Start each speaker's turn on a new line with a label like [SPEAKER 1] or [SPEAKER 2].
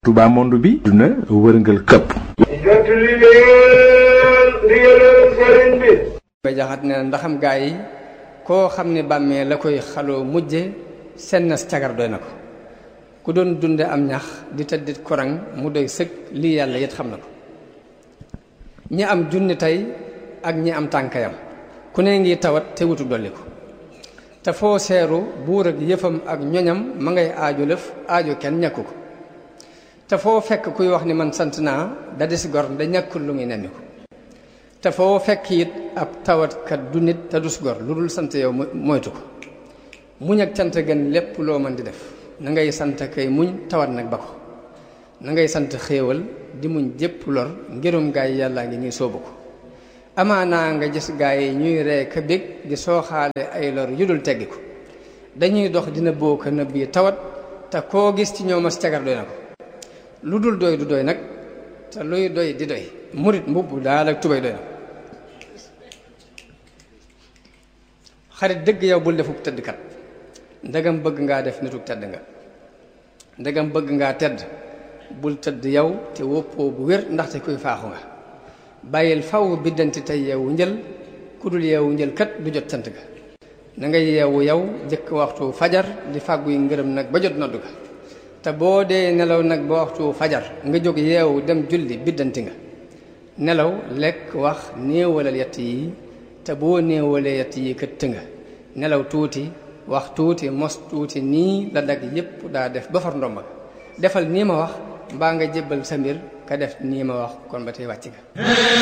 [SPEAKER 1] Touba monde bi duna wërngal këpp
[SPEAKER 2] jot li leen ndigalal sëriñ bi
[SPEAKER 3] ba jaxat ne ndaxam gaa yi koo xam ne bàmmee la koy xaloo mujje sennas cagar doy na ko ku doon dunde am ñax di tëddit korang mu doy sëg lii yàlla yit xam na ko ñi am junni tey ak ñi am tànkayam ku ne ngi tawat te wutu dolli ko te foo seeru buur ak yëfam ak ñoñam ma ngay aajo lëf aajo kenn ñàkku ko te foo fekk kuy wax ni man sant naa da des gor da ñàkkul lu muy nemmi ko te foo fekk it ab tawatkat du nit te dus gor lu dul sant yow moytu ko muñ ak cant gën lépp loo mën di def na ngay sant kay muñ tawat nag ba ko na ngay sant xéewal di muñ jépp lor ngirum gaay yàllaa ngi ñuy soobu ko amaanaa nga gis gaay yi ñuy ree ka bég di sooxaale ay lor yu dul teggi ko dañuy dox dina boo ko nëbb yi tawat te koo gis ci ñoom as cagar doy na ko lu dul doy du doy nag te luy doy di doy murit mbubb daal ak tubay doy na xarit dëgg yow bul defuk tëddkat ndegam bëgg ngaa def nituk tedd nga ndegam bëgg ngaa tedd bul tëdd yow te woppoo bu wér ndaxte kuy faaxu nga bàyyil faw biddanti tey yeewu njël ku dul yeewu njël kat du jot cant ga na nga yeewu yow jëkk waxtu fajar di fàgguy ngërëm nag ba jot noddu ga te boo dee nelaw nag ba waxtu fajar nga jóg yeewu dem julli biddanti nga nelaw lekk wax néewalal yett yi te boo néewalee yett yi këtt nga nelaw tuuti wax tuuti mos tuuti nii la dag yépp daa def ba far ndomba defal nii ma wax mbaa nga jébbal sa mbir ka def nii ma wax kon ba tey wàcc nga